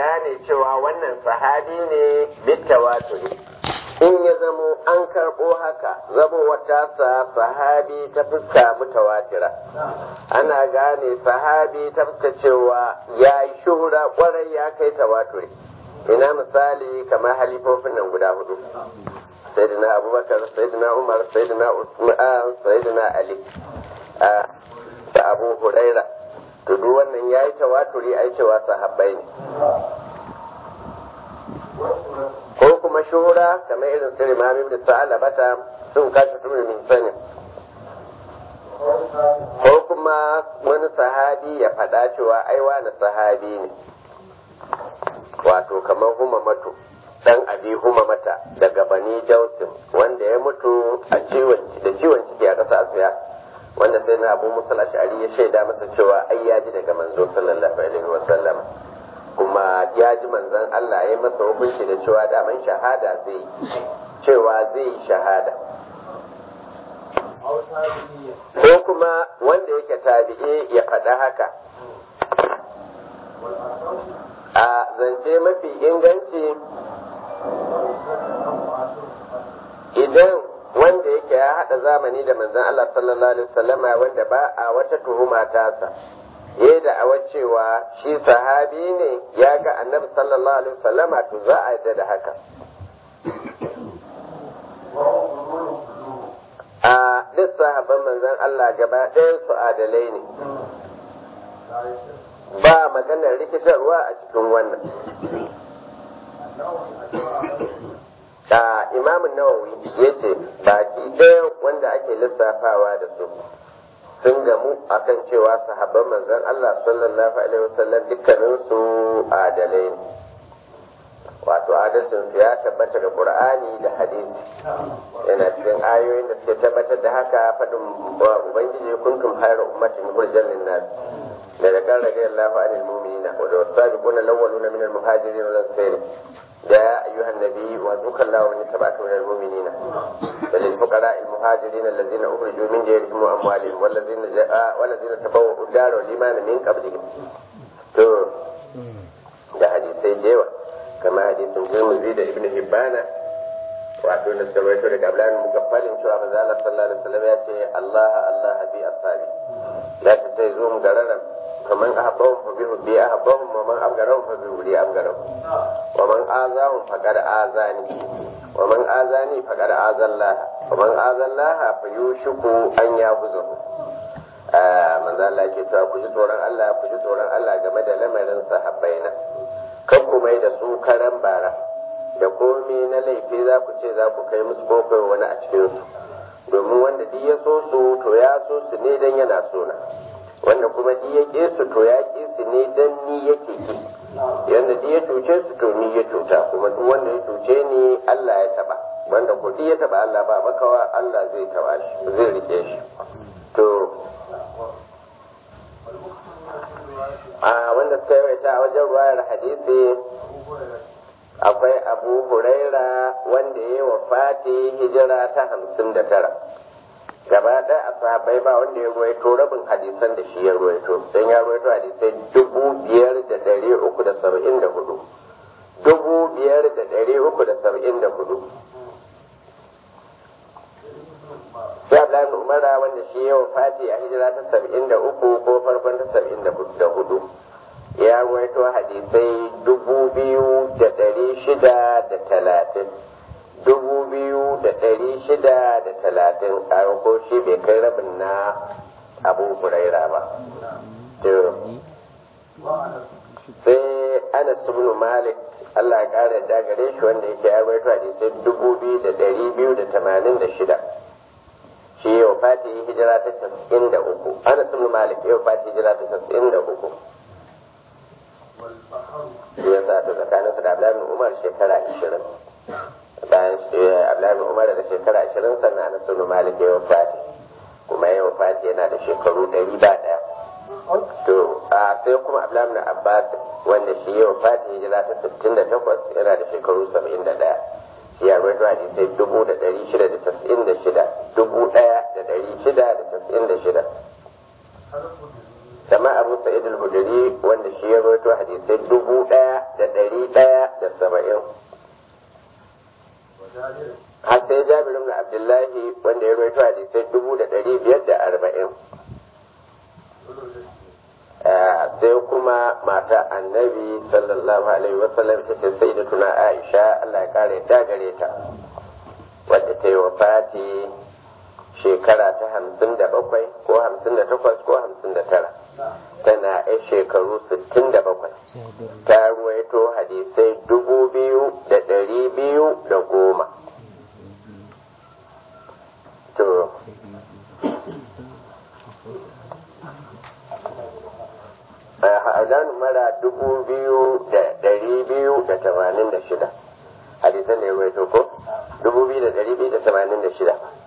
gane cewa wannan sahabi ne bitawaturi in ya zamo an karɓo haka zamo wata sa sahabi ta fuska mutawatira ana gane sahabi ta fuska cewa ya yi shuhura kwarai ya kai tawaturi ina misali kamar halifofin nan guda hudu sayyidina abubakar sayyidina umar sayyidina usman sayyidina ali da abu huraira to duk wannan yayi tawaturi ai cewa sahabbai ne ko kuma shuhura kamar irin su imam ibn sa'ala bata sun kashi tumi min sani ko kuma wani sahabi ya faɗa cewa ai wani sahabi ne wato kamar humamatu dan abi humamata daga bani jausin wanda ya mutu a ciwon da ciwon ciki a ƙasa asiya wanda sai na abu musul ash'ari ya shaida masa cewa ai ya ji daga manzo sallallahu alaihi wa sallam kuma ya ji manzon Allah ya masa hukunci da cewa daman shahada zai cewa zai yi shahada ko kuma wanda yake tabi'i ya faɗa haka a zance mafi inganci idan wanda yake ya haɗa zamani da manzon Allah sallallahu alaihi wasallama wanda ba a wata tuhuma tasa ya da awa cewa shi sahabi ne ya ga annabi sallallahu alaihi wasallama to za a yadda da haka a duk sahabban manzon Allah gaba ɗayan su adalai ne ba maganar rikitarwa a cikin wannan da imamun nawawi ya ce baki ɗaya wanda ake lissafawa da su sun gamu akan cewa sahabban manzon Allah sallallahu alaihi wasallam dukkanin su adalai ne wato adalcin su ya tabbata da qur'ani da hadisi yana cikin ayoyin da suke tabbatar da haka faɗin ubangiji kuntum khayra ummatin hurjan lin-nas da da kan rage Allahu anil mu'minina wa da wasabiquna al-awwaluna min al-muhajirin wal ansar يا أيها النبي وذوك الله من تبعك من المؤمنين وللفقراء المهاجرين الذين أخرجوا من ديرهم وأموالهم والذين جاء والذين تبوأوا الدار والإيمان من قبلهم. تو ده حديثي جيوة كما حديث ترمذي ده ابن حبان wato da suka rawaito daga Abdullahi mugaffalin cewa manzo Allah sallallahu alaihi wasallam ya ce Allah Allah bi ashabi ya ce sai zo mu gararan kaman ahabbahum fa bihu bi ahabbahum wa man abgarahum fa bihu bi abgarahum wa man azahum faqad azani wa man azani faqad azallah wa man azallah fa yushiku an yabuzahu manzo Allah ke cewa ku ji tsoron Allah ku ji tsoron Allah game da lamarin sahabbaina kan ku mai da su karan bara da komai na laifi za ku ce za ku kai musu kofar wani a cikinsu domin wanda duk ya so su to ya so su ne dan yana so na wanda kuma duk ya ƙi su to ya ƙi su ne dan ni yake ƙi yanda duk ya cuce su to ni ya cuta kuma duk wanda ya cuce ni Allah ya taba wanda ko duk ya taba Allah ba makawa Allah zai taba shi zai rike shi to a wanda suka yawaita a wajen ruwayar hadisi akwai abu huraira wanda ya yi wa fati hijira ta hamsin da tara gaba ɗaya a sahabbai ba wanda ya ruwaito rabin hadisan da shi ya ruwaito don ya ruwaito hadisai dubu biyar da ɗari uku da saba'in da hudu dubu biyar da ɗari uku da saba'in da hudu sai Abdullahi Umara wanda shi ya wa fati a hijira ta saba'in da uku ko farkon ta saba'in da hudu ya ruwaito hadisai dubu biyu da ɗari shida da talatin dubu biyu da ɗari shida da talatin ko shi bai kai rabin na abu huraira ba sai anas ibn malik Allah ya ƙara da gare shi wanda yake ya ruwaito hadisai dubu biyu da ɗari biyu da tamanin da shida shi yau fati hijira ta tasa'in da uku anas ibn malik yau fati hijira ta tasa'in da uku ya sa ta tsakanin su da Abdullahi Umar shekara 20 bayan Abdullahi Umar da shekara 20 sannan Anas bin Malik ya wafati kuma ya wafati yana da shekaru 100 ba daya to a sai kuma Abdullahi bin Abbas wanda shi ya wafati hijira ta 68 yana da shekaru 71 shi ya rawaito hadisai dubu da ɗari shida da tasa'in da shida dubu ɗaya da ɗari shida da tasa'in da shida kama abu sa'id al-hudri wanda shi ya rawaito hadisai dubu ɗaya da ɗari ɗaya da saba'in har sai jabir ibn abdullahi wanda ya rawaito hadisai dubu da ɗari biyar da arba'in sai kuma mata annabi sallallahu alaihi wasallam ita ce sai da tuna aisha allah ya kare ta gare ta wadda ta yi wafati shekara ta hamsin da bakwai ko hamsin da takwas ko hamsin da tara tana yan shekaru sittin da bakwai ta ruwaito hadisai dubu biyu da ɗari biyu da goma to a mara dubu biyu da ɗari biyu da tamanin da shida hadisan da ya ruwaito ko dubu biyu da ɗari biyu da tamanin da shida